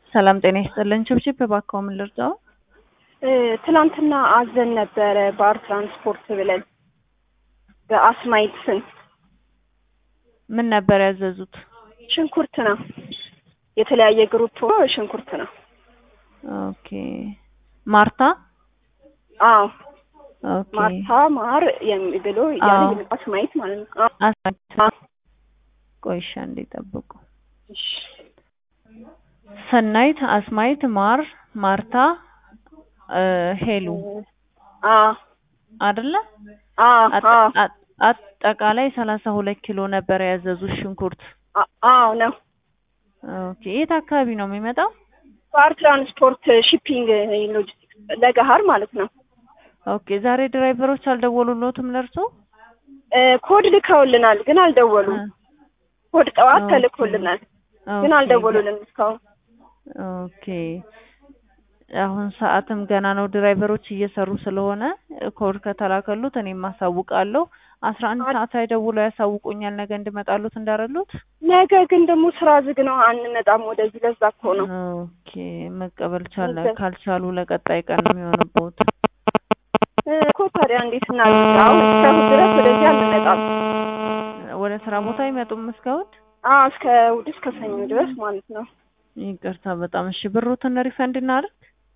ሰላም ጤና ይስጥልን። ችብችብ እባክዎ ምን ልርዳው? ትላንትና አዘን ነበረ ባር ትራንስፖርት ብለን በአስማይት ስም ምን ነበር ያዘዙት? ሽንኩርት ነው። የተለያየ ግሩፕ ሆኖ ሽንኩርት ነው። ኦኬ ማርታ አዎ ኦኬ ማርታ ማር የሚ- ብሎ ያለ አዎ። አስማይት ማለት ነው። አዎ። አስማይት ቆይሻ እንዲጠብቁ እሺ። ሰናይት፣ አስማይት፣ ማር፣ ማርታ፣ እ ሄሉ አዎ አይደለ? አዎ አጠ- አዎ አጠ- አጠቃላይ ሰላሳ ሁለት ኪሎ ነበር ያዘዙት ሽንኩርት። አ- አዎ ነው። ኦኬ የት አካባቢ ነው የሚመጣው? ባር ትራንስፖርት ሺፒንግ ሎጂስቲክስ ለገሀር ማለት ነው። ኦኬ ዛሬ ድራይቨሮች አልደወሉሎትም ለእርሶ? እ ኮድ ልከውልናል ግን አልደወሉም። ኮድ ጠዋት ኦኬ። ተልኮልናል ግን ኦኬ። አልደወሉልንም እስካሁን። ኦኬ አሁን ሰዓትም ገና ነው። ድራይቨሮች እየሰሩ ስለሆነ ኮድ ከተላከሉት እኔም አሳውቃለሁ። አስራ አንድ አድ- ሰዓት ላይ ደውለው ያሳውቁኛል ነገ እንድመጣሉት እንዳረሉት። ነገ ግን ደግሞ ስራ ዝግ ነው፣ አንመጣም ወደዚህ። ለዛ እኮ ነው። ኦኬ መቀበል ቻለ ነገ- ካልቻሉ ለቀጣይ ቀን ነው የሚሆንቦት። እ እኮ ታዲያ እንዴት እናድርግ? አሁን እስከ እሑድ ድረስ ወደዚህ አንመጣም። ወደ ስራ ቦታ አይመጡም እስካሁን? አዎ እስከ እሑድ እስከ ሰኞ ድረስ ማለት ነው። ይቅርታ በጣም እሺ። ብሩትን ሪፈንድ እናድርግ?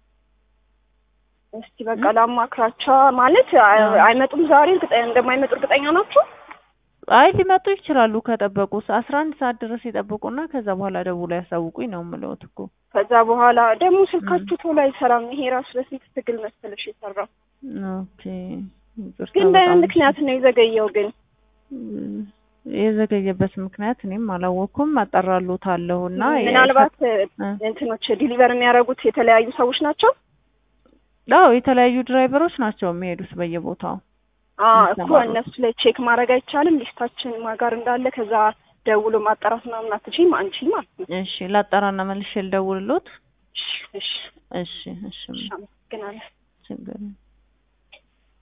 እስቲ በቃ ላማክራቸው። ማለት አይ- አይመጡም ዛሬ እርግጠኛ እንደማይመጡ እርግጠኛ ናቸው? አይ ሊመጡ ይችላሉ ከጠበቁ። አስራ አንድ ሰዓት ድረስ ይጠብቁና ከዛ በኋላ ደውለው ያሳውቁኝ ነው የምለውት እኮ። ከዛ በኋላ ደግሞ ስልካችሁ ቶሎ አይሰራም። ይሄ ራሱ ለስንት ትግል መሰለሽ የሰራው። ኦኬ ይቅርታ ግን በጣም በምን እሺ። ምክንያት ነው የዘገየው? ግን ም፣ የዘገየበት ምክንያት እኔም አላወቅኩም። አጠራሉታለሁ እና ምናልባት እ፣ እንትኖች ዲሊቨር የሚያደርጉት የተለያዩ ሰዎች ናቸው። አዎ የተለያዩ ድራይቨሮች ናቸው የሚሄዱት በየቦታው። አዎ እኮ ይሰማሉ። እነሱ ላይ ቼክ ማድረግ አይቻልም? ሊስታችን ማጋር እንዳለ ከዛ ደውሎ ማጣራት ምናምን አትችይም አንቺ ማለት ነው። እሺ ላጠራና መልሼ ልደውልሎት። እሺ እሺ እሺ እሺ እሺ፣ አመሰግናለሁ። ችግር የለም።